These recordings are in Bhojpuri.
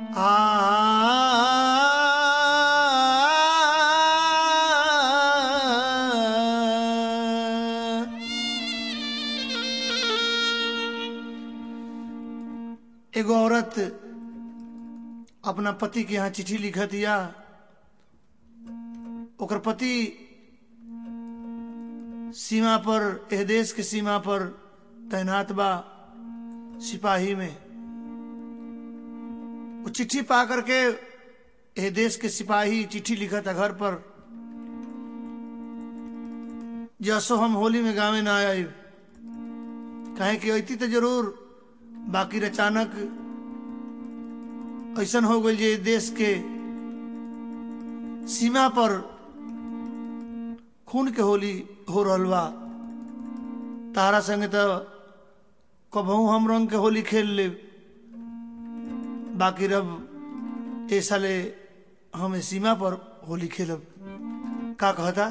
एगो औरत अपना पति के यहाँ चिट्ठी लिखत या ओकर पति सीमा पर एह देश के सीमा पर तैनात बा सिपाही में वो चिट्ठी पा करके एह देश के सिपाही चिट्ठी लिखत है घर पर जसो हम होली में गावे ना आए कहे कि अती तो जरूर बाकी अचानक ऐसा हो गई जे देश के सीमा पर खून के होली हो रहल बा तारा संगे तो कबहू हम रंग के होली खेल ले बाकी रब ए साले हम सीमा पर होली खेलब का कहता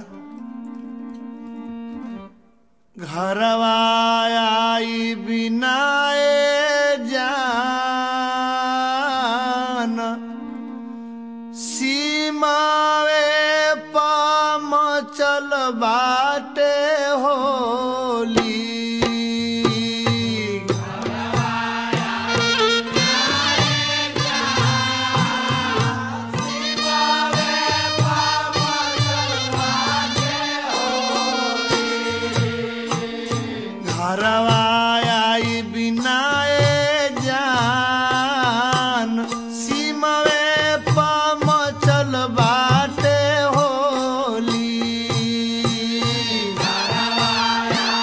घरवा आई बिनाए जान सीमावे पाम चल बाटे होली घरवा आई बिनाए जान सीमवे पाम चल बाटे होली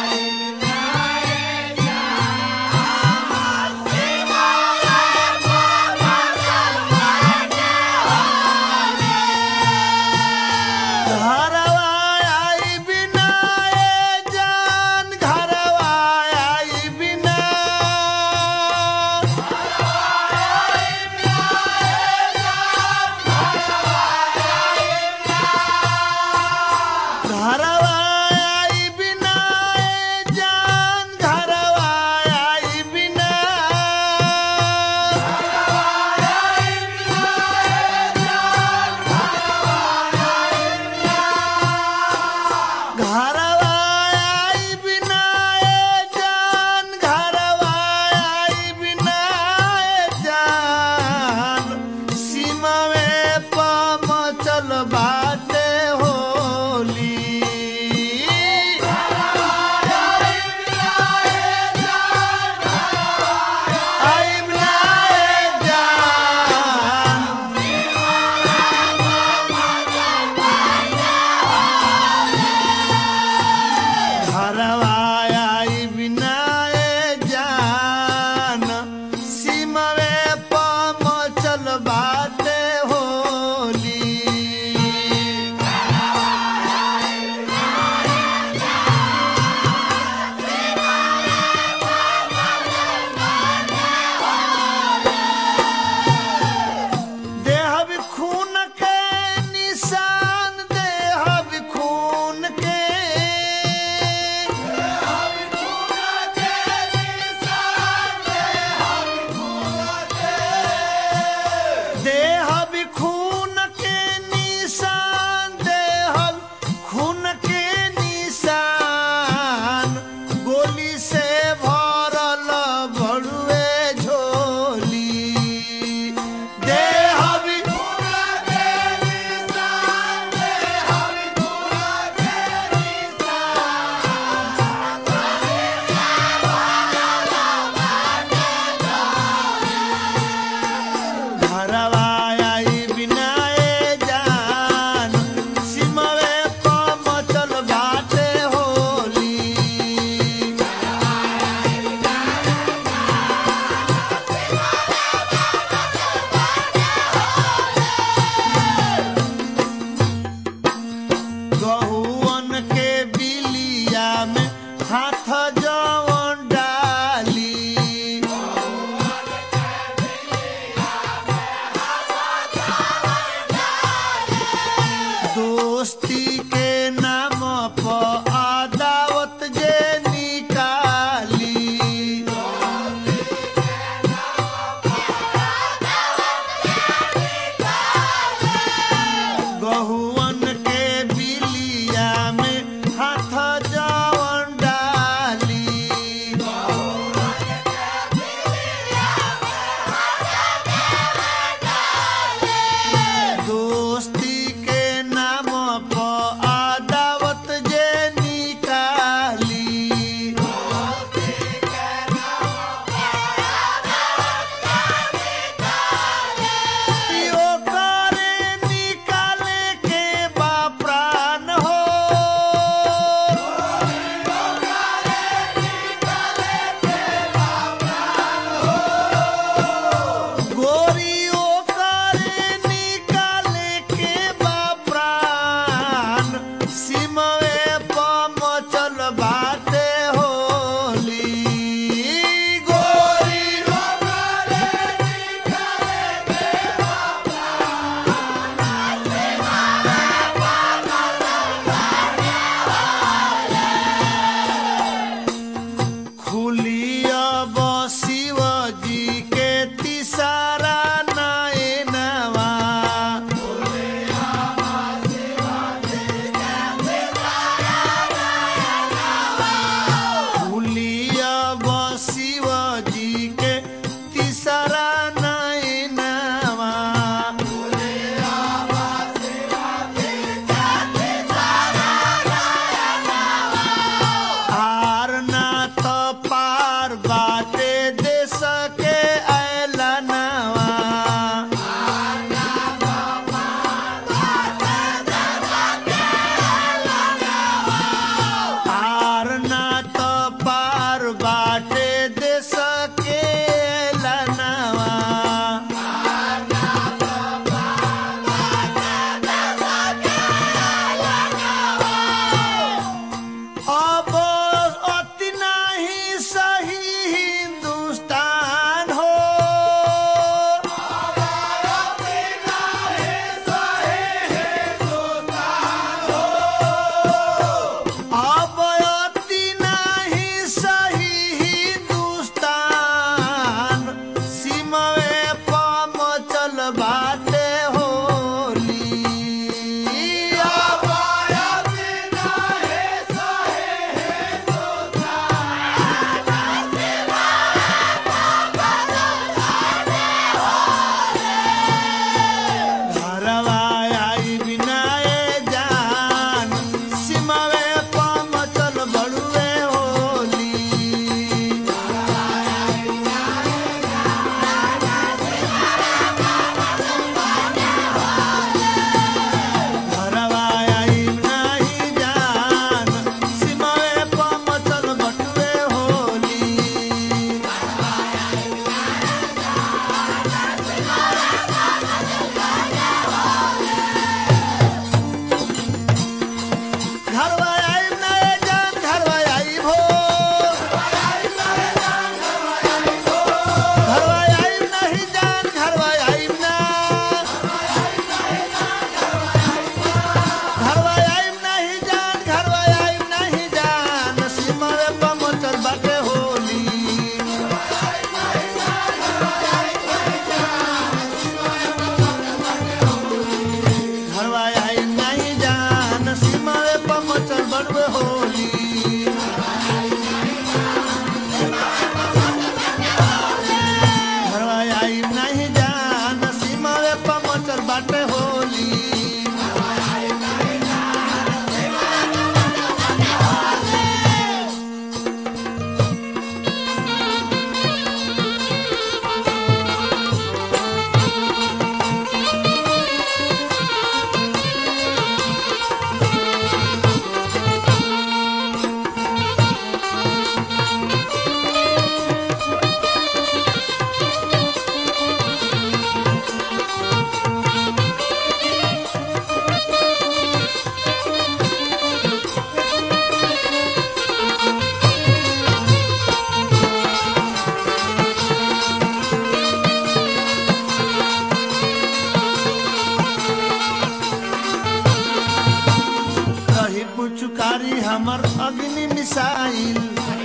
हमर अग्नि मिसाइल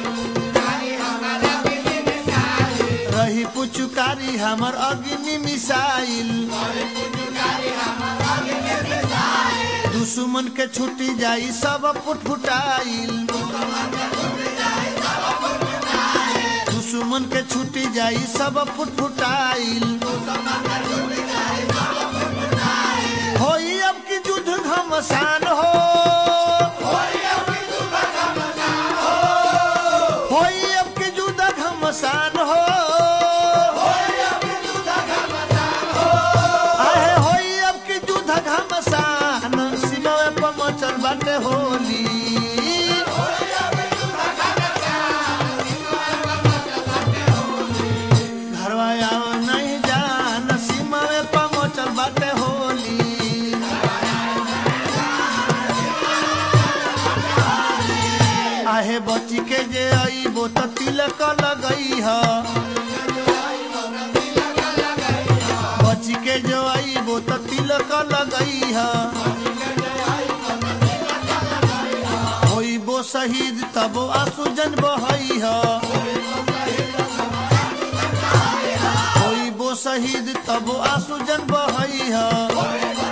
रही पुचुकारी हमर अग्नि मिसाइल दुश्मन के छुट्टी जाई सब फुटफुटाइल दुश्मन के छुट्टी जाई सब फुटफुटाइल होई अब की युद्ध घमसान हो होई अब की युद्ध घमसान हो आहे होई अब की युद्ध घमसान सीमावे पर मचल बाटे होली घरवा आओ नहीं जान सीमावे पर मचल बाटे होली आहे बची के जे आईबो त तिलक लगई ह बची के जो आईबो त तिलक लगई ह होइबो शहीद तब आंसू जन बहई ह होइबो शहीद तब आंसू जन बहई ह